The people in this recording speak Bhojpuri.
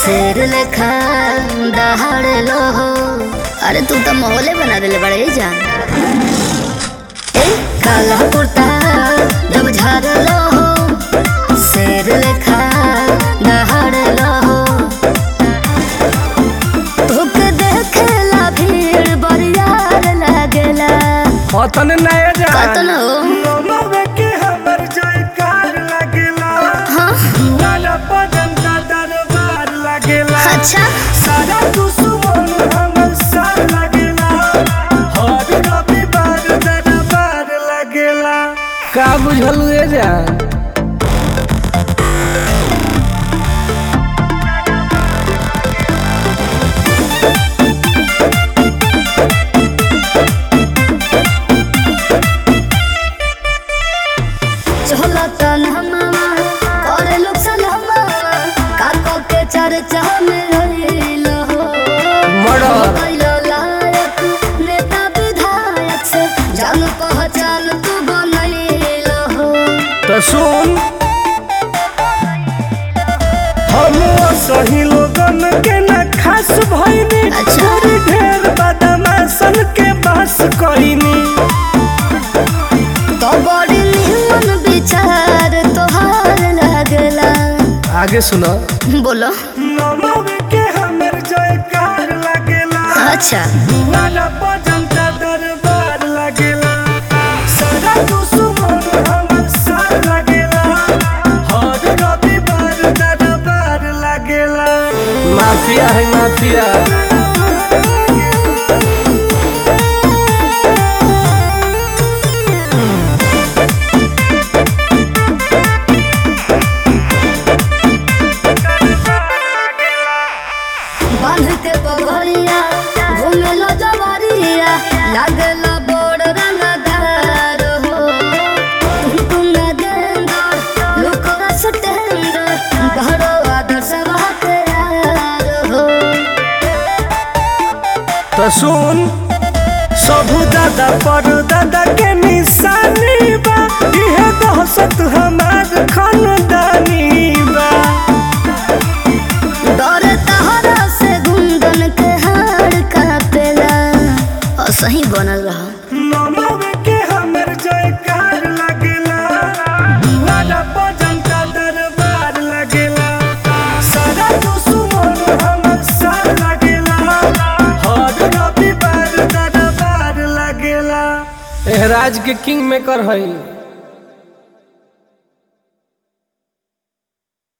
शेर लेखा दहाड़ लो हो अरे तू तो माहौले बना देले बड़े जान ए काला कुर्ता जब झाड़ लो हो शेर लेखा दहाड़ लो हो तोके देखेला भीड़ बरियार लागेला अतन नया जा कतन हो नमवे के हमर जयकार लागेला हाँ लाला पदन का दरबार लागेला अच्छा सारा दुश्मन हमर साथ लागेला हर रविवार दरबार लागेला का बुझलू ए जान चला तन हमामा करे लोग सलामा काको के चर्चा में रहिल हो मर्डर। कैलो लायक नेता विधायक से जान पहचान तू बनैल हो तो सुन हम सही लोगन के न खास भइनी अच्छा। थोड़ी ढेर बदमाशन के बस कइनी तो बड़ी निमन विचार तोहार लागला आगे सुनो बोलो नमव के हमर जयकार लागेला अच्छा लाला जनता दरबार लागेला सारा दुश्मन हमर साथ लागेला हर रविवार दरबार लागेला माफिया है माफिया बांध के पगड़िया घूमे लो जवारिया लागला बड़ रंगदार हो तुम गेंदर लुकरा सटेंदर घरो आदर्श बाते यार हो तो सुन सबू दादा पर दादा के निशानी बा इहे दहशत हमार खानदानी बा डर तहरा से गुंदन के हार कापेला और सही बनल रहा नमव के हमर जयकार लागेला लाला जनता दरबार लागेला सारा दुश्मन हमर साथ लागेला हर रविवार दरबार लागेला एहराज के किंग मेकर हई